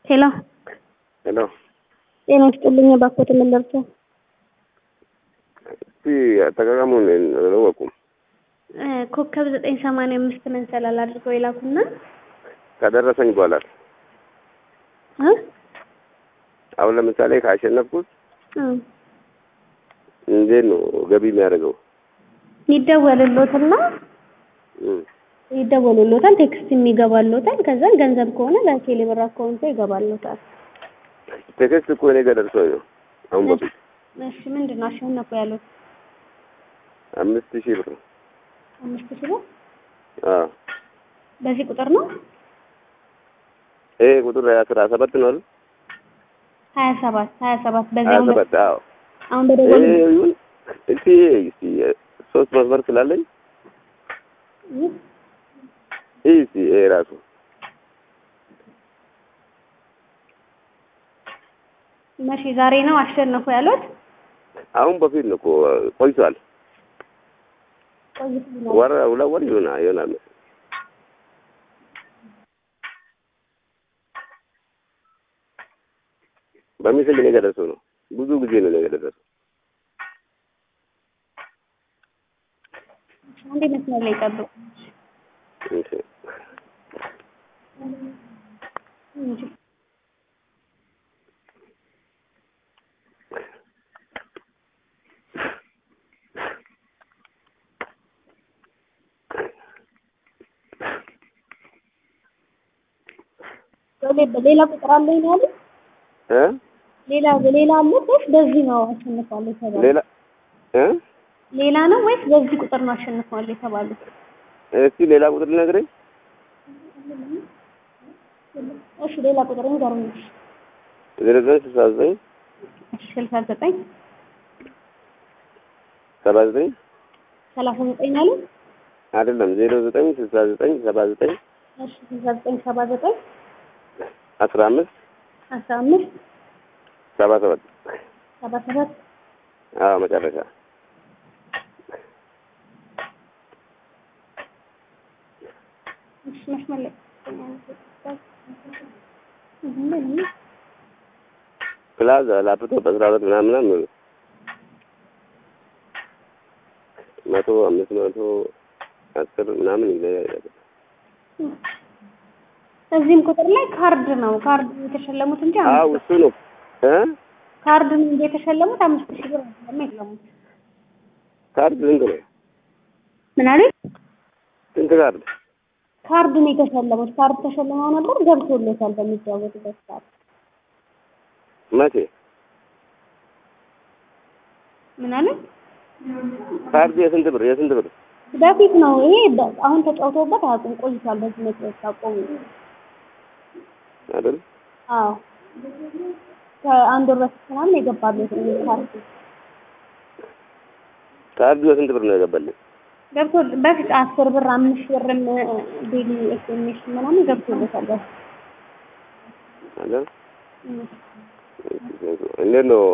ሄሎ ሄሎ ጤና ይስጥልኝ። እባክዎት ምን ልርዳው? እስቲ አጠቃቀሙን አላወቁም። እ ኮከብ ዘጠኝ ሰማንያ አምስት መንሰላል አድርገው የላኩና ከደረሰኝ በኋላ እ አሁን ለምሳሌ ካሸነፍኩት እ እንዴት ነው ገቢ የሚያደርገው? ይደወልሎትና እም፣ ይደወልሎታል፣ ቴክስት የሚገባሎታል። ከዛን ገንዘብ ከሆነ ለቴሌ ብር አካውንቶ ይገባሎታል። ቴክስት እኮ እኔ ጋር ደርሶኝ ነው አሁን በፊት እሺ ምንድን ነው አሸነፉ ያሉት? አምስት ሺህ ብር ነው። አምስት ሺህ ብር አዎ በዚህ ቁጥር ነው ይሄ ቁጥር አስራ ሰባት ነው አይደል? ሀያ ሰባት ሀያ ሰባት ሀያ በዚያው ሰባት አዎ አሁን በደወል ይሄ ይሁን እስቲ እስቲ ሶስት መስመር ስላለኝ ይህ እስቲ ይሄ ራሱ መቼ ዛሬ ነው አሸነፉ ያሉት? አሁን በፊት ነው እኮ ቆይቷል። ቆይቶ ነው። ወር ሁለት ወር ይሆናል ይሆናል መሰለኝ። በሚስል እኔ ጋር ደርሶ ነው ብዙ ጊዜ ነው እኔ ጋር ደረሰው። አንዴ መስመር ላይ ጠብቁ እሺ እንጂ በሌ- በሌላ ቁጥር አለኝ ነው ያሉት? እ ሌላ በሌላ አለ ወይስ በዚህ ነው አሸንፏል የተባሉት? ሌላ እ ሌላ ነው ወይስ በዚህ ቁጥር ነው አሸንፏል የተባሉት? እስቲ ሌላ ቁጥር ልነግረኝ እሺ ሌላ ቁጥር ንገሩኝ። ዜሮ ዘጠኝ ስልሳ ዘጠኝ እሺ ስልሳ ዘጠኝ ሰባ ዘጠኝ ሰላሳ ዘጠኝ አለ። አይደለም ዜሮ ዘጠኝ ስልሳ ዘጠኝ ሰባ ዘጠኝ እሺ ስልሳ ዘጠኝ ሰባ ዘጠኝ አስራ አምስት አስራ አምስት ሰባ ሰባት ሰባ ሰባት አዎ መጨረሻ እሺ መስመር ላይ ፕላዛ ላፕቶፕ አስራ ሁለት ምናምን ምናምን መቶ አምስት መቶ አስር ምናምን ይለያያል። እዚህም ቁጥር ላይ ካርድ ነው ካርድ የተሸለሙት እንጂ አዎ አምስት እሱ ነው እ ካርድ ነው እንጂ የተሸለሙት አምስት ሺህ ብር አይደለም የለሙት። ካርድ ስንት ነው? ምን አለ? ስንት ካርድ? ካርድ ነው የተሸለሙት። ካርድ ተሸልመው ነበር ገብቶለታል በሚጫወቱበት ሰዓት። መቼ ምን አለ? ካርድ የስንት ብር የስንት ብር? በፊት ነው ይሄ በ- አሁን ተጫውተውበት አያውቁም ቆይቷል። በዚህ መጫወት አቆሙ። አይደል? አዎ ከአንድ ወር በፊት ምናምን የገባለት ነው ካርድ ካርዱ የስንት ብር ነው የገባልኝ? ገብቶ በፊት አስር ብር አምስት ብርም ዴሊ ኤስኤምኤስ ምናምን ገብቶለታል። በፊት አይደል? እም። እንዴት ነው